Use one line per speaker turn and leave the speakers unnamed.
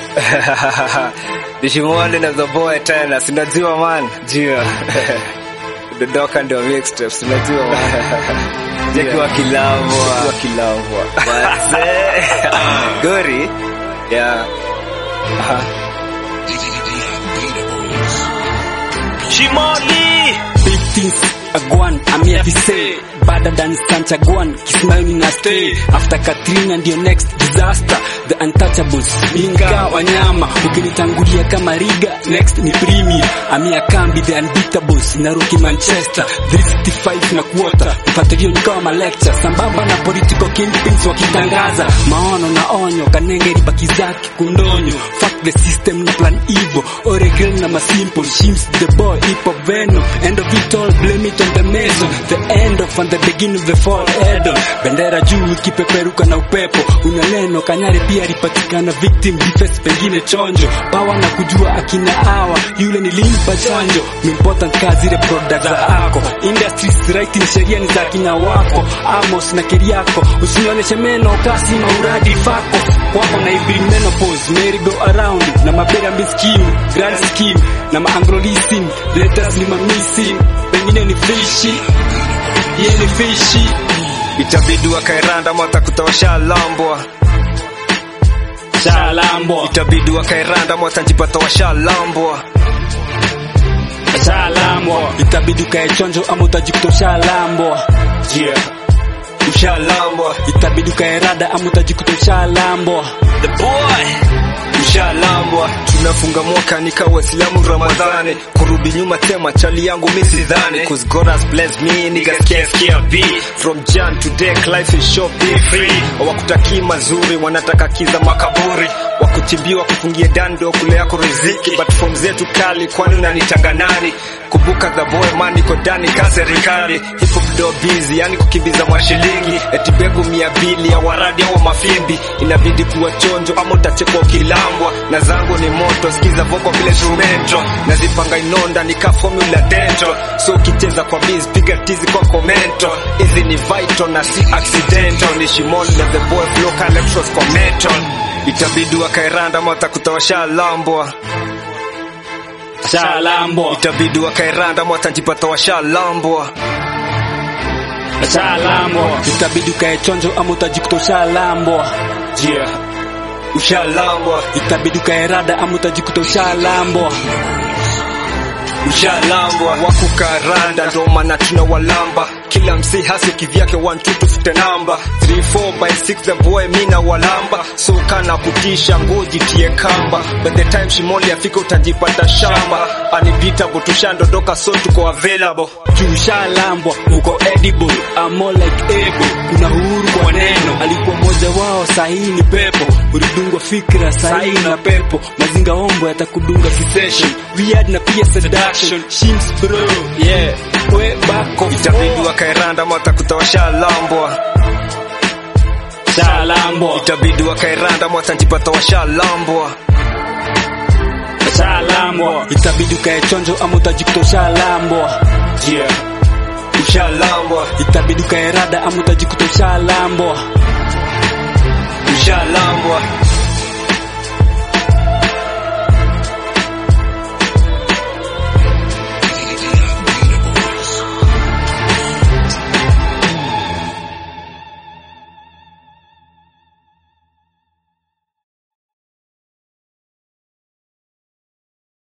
Nishimwone na the boy tena, sinajua man, jua Dodoka ndio mixtape, sinajua man. Jakiwa kilambwa, jakiwa kilambwa. Wazee. Gori. Yeah. Aha.
Shimoli
Big things agwan amia vise better than Sanchagwan Kismayoni na stay after Katrina ndio next disaster the untouchables Minga wanyama ukinitangulia kama Riga next ni Premier amia kambi the unbeatables Naruki Manchester 365 na quarter mfuatilio ni kama lecture sambamba na political kingpins wakitangaza maono na onyo kanenge ribaki zake kundonyo fuck the system na plan evil Oregon na masimple shims the boy hip hop venom end of it all blame it on the mason the end of and the beginning of the fall Edom bendera juu ikipeperuka na upepo una neno kanyari pia alipatikana victim defense pengine chonjo pawa na kujua akina hawa yule nilimpa chanjo important kazi ile product za ako industries writing sheria ni za kina wako amos na keriako usionyeshe meno kasi mauradi fako wako na ibri menopause merry go around na mabera miskim grand scheme na maangrolisim letters ni mamisi pengine ni fishi ye ni fishi
Itabidi wakairanda mwata kutawasha lambwa
shalambwa
Itabidi wakairanda mwata njipata washa lambwa
shalambwa itabidi ukae chonjo ama utajikuta ushalambwa
Yeah. Ushalambwa,
itabidi ukae rada ama utajikuta ushalambwa
the boy
ushalambwa. Tunafunga mwaka nika Waislamu Ramadhani, kurudi nyuma tema chali yangu mimi sidhani, cause God has blessed me niggas can't scare B. From Jan to Dek life is short be free. Hawakutakii mazuri, wanataka kiza makaburi, wakuchimbiwa kufungia dando kule yako riziki, but from zetu kali, kwani unanitanga nani? Kumbuka the boy man niko ndani ka serikali, hip hop do busy, yani kukimbiza mashilingi, eti begu mia mbili ya waradi au mafimbi, inabidi kuwa chonjo ama utachekwa ukilambwa, na zangu ni moto, sikiza voko vile instrumento, nazipanga inonda nika formula dentro, so ukicheza kwa biz piga tizi kwa komento, hizi ni vital na si accidental, ni shimoni na the boy flow ka electros kwa metal, itabidi wakairanda ama watakutawasha lambwa
shalambwa
itabidi wakairanda ama watajipata washalambwa
shalambwa itabidi ukae chonjo ama utajikuta ushalambwa
yeah. ushalambwa
itabidi ukae rada ama utajikuta ushalambwa
ushalambwa wakukaranda ndo maana tuna walamba kila msi hasi kivyake 1 2 tufute namba 3 4 by 6 the boy mina walamba so kana kutisha ngoji tie kamba by the time shimoli afika utajipata shamba anibitable tushandondoka so tuko available
juu shalambwa uko edible I'm more like able kuna uhuru kwa neno alikuwa mmoja wao sahihi ni pepo ulidungwa fikra sahihi na pepo mazinga ombo yatakudunga kisession weird na pia seduction shims bro yeah we bako
itabidi wakairanda ama watakuta washalambwa
shalambwa
itabidi wakairanda ama watajipata washalambwa
shalambwa itabidi ukae chonjo ama utajikuta ushalambwa
yeah. ushalambwa
itabidi ukae rada ama utajikuta ushalambwa
ushalambwa